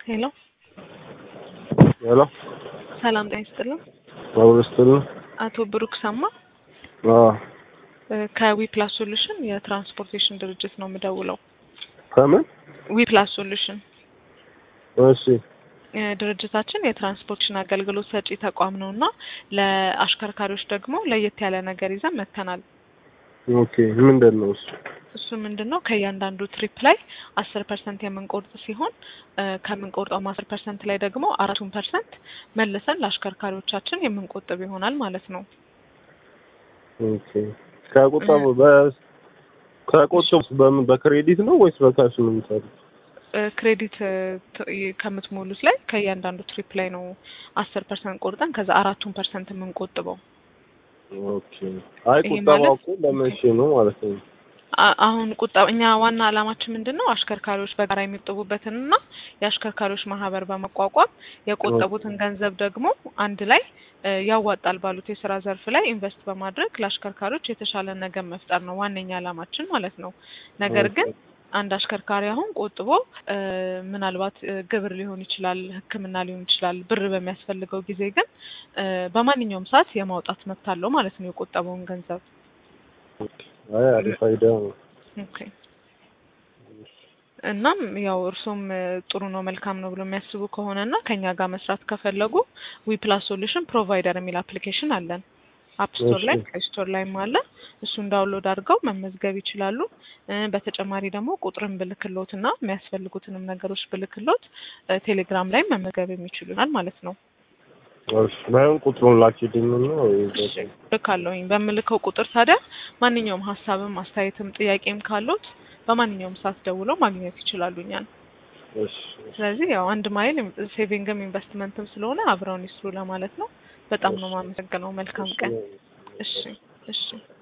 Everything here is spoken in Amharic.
ሄሎ ሄሎ ሰላም ጤና ይስጥልን። ማብረስትል አቶ ብሩክ ሰማ ከዊፕላስ ሶሉሽን የትራንስፖርቴሽን ድርጅት ነው የምደውለው። ከምን ዊፕላስ ሶሉሽን እሺ እ ድርጅታችን የትራንስፖርቴሽን አገልግሎት ሰጪ ተቋም ነው እና ለአሽከርካሪዎች ደግሞ ለየት ያለ ነገር ይዘን መጥተናል። ኦኬ ምንድን ነው እሱ እሱ ምንድን ነው ከእያንዳንዱ ትሪፕ ላይ አስር ፐርሰንት የምንቆርጥ ሲሆን እ ከምንቆርጠውም አስር ፐርሰንት ላይ ደግሞ አራቱን ፐርሰንት መልሰን ለአሽከርካሪዎቻችን የምንቆጥብ ይሆናል ማለት ነው። ኦኬ ከቁጠቡ በ ከቁጠቡ በምን በክሬዲት ነው ወይስ በካሽ ነው የሚሰሩት? እ ክሬዲት እ ት- ይ- ከምትሞሉት ላይ ከእያንዳንዱ ትሪፕ ላይ ነው አስር ፐርሰንት ቆርጠን ከዛ አራቱን ፐርሰንት የምንቆጥበው። ኦኬ አይ ይሄ ቁጠባው ማለት- እኮ ለመቼ ነው ማለት ነው? አ- አሁን ቁጣ እኛ ዋና ዓላማችን ምንድን ነው አሽከርካሪዎች በጋራ የሚቆጥቡበትንና የአሽከርካሪዎች ማህበር በማቋቋም የቆጠቡትን ገንዘብ ደግሞ አንድ ላይ እ ያዋጣል ባሉት የስራ ዘርፍ ላይ ኢንቨስት በማድረግ ለአሽከርካሪዎች የተሻለ ነገር መፍጠር ነው ዋነኛ ዓላማችን ማለት ነው። ነገር ግን አንድ አሽከርካሪ አሁን ቆጥቦ እ ምናልባት እ ግብር ሊሆን ይችላል፣ ሕክምና ሊሆን ይችላል። ብር በሚያስፈልገው ጊዜ ግን እ በማንኛውም ሰዓት የማውጣት መብት አለው ማለት ነው የቆጠበውን ገንዘብ። አይ አሪፍ አይዲያ ነው። ኦኬ እናም ያው እርሶም እ ጥሩ ነው መልካም ነው ብሎ የሚያስቡ ከሆነ እና ከኛ ጋር መስራት ከፈለጉ ዊፕላስ ሶሉሽን ፕሮቫይደር የሚል አፕሊኬሽን አለን። አፕ ስቶር ላይ እሺ። ፕሌይ ስቶር ላይም አለ። እሱን ዳውንሎድ አድርገው መመዝገብ ይችላሉ። እ በተጨማሪ ደግሞ ቁጥርን ብልክሎት እና የሚያስፈልጉትንም ነገሮች ብልክሎት እ ቴሌግራም ላይ መመዝገብ የሚችሉ ይሆናል ማለት ነው። እሺ ባይሆን ቁጥሩን ላኪልኝ ነው እሺ ልካለሁኝ። በምልከው ቁጥር ታዲያ ማንኛውም ሀሳብም አስተያየትም ጥያቄም ካሉት በማንኛውም ሰዓት ደውለው ማግኘት ይችላሉ እኛን። እሺ ስለዚህ ያው አንድ ማይል ሴቪንግም ኢንቨስትመንትም ስለሆነ አብረውን ይስሩ ለማለት ነው። በጣም ነው የማመሰግነው። መልካም ቀን። እሺ እሺ